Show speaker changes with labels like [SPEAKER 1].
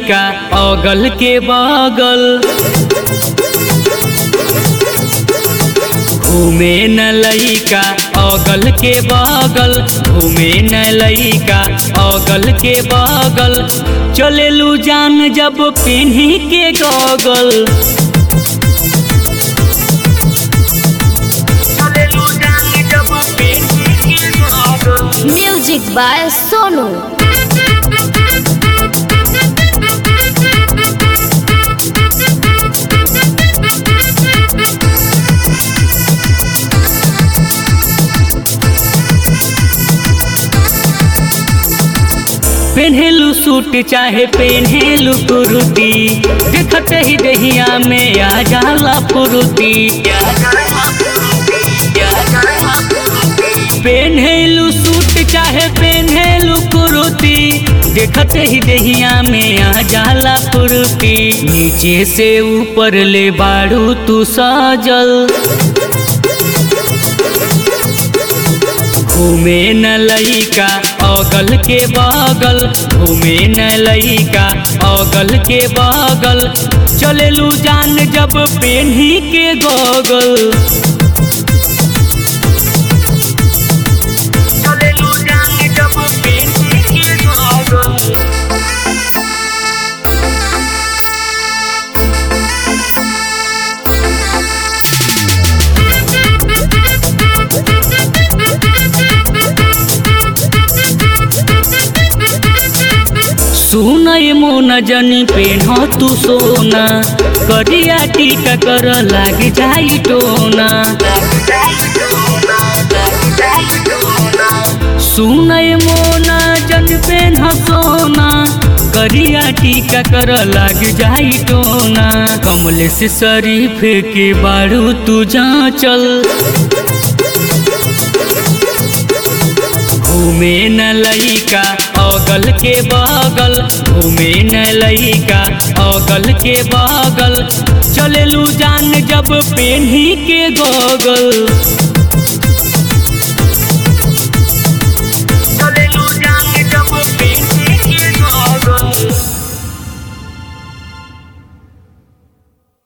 [SPEAKER 1] लइका अगल के बगल घूमे न लइका अगल के बगल घूमे न लइका अगल के बगल चलेलू जान जब पिन्ही के गगल चलेलू जान जब पिन्ही के गगल
[SPEAKER 2] म्यूजिक बाय सोनू
[SPEAKER 1] पेन्हेलू सूट चाहे पेन्हेलू कुर्ती देखत ही दहिया में आ जाला फुर्ती पेन्हेलू सूट चाहे पेन्हेलू कुर्ती देखत ही दहिया में आ जाला फुर्ती नीचे से ऊपर ले बाड़ू तू सजल घूमे न लइका अगल के बगल घूमे न लइका अगल के बगल चलेलू जान जब पेन्ही के गगल चलेलू जान जब पेन्ही के गगल सुनय मोन जनी पेन्ह तू सोना करिया टीका कर लाग जाई टोना सुनय मोना जन पेन्ह सोना करिया टीका कर लाग जाई टोना कमल से शरीफ के बारू तू जा चल घूमे न लइका अगल के बगल घूमे न लइका अगल के बगल चलेलू जान जब पेन्ही के गगल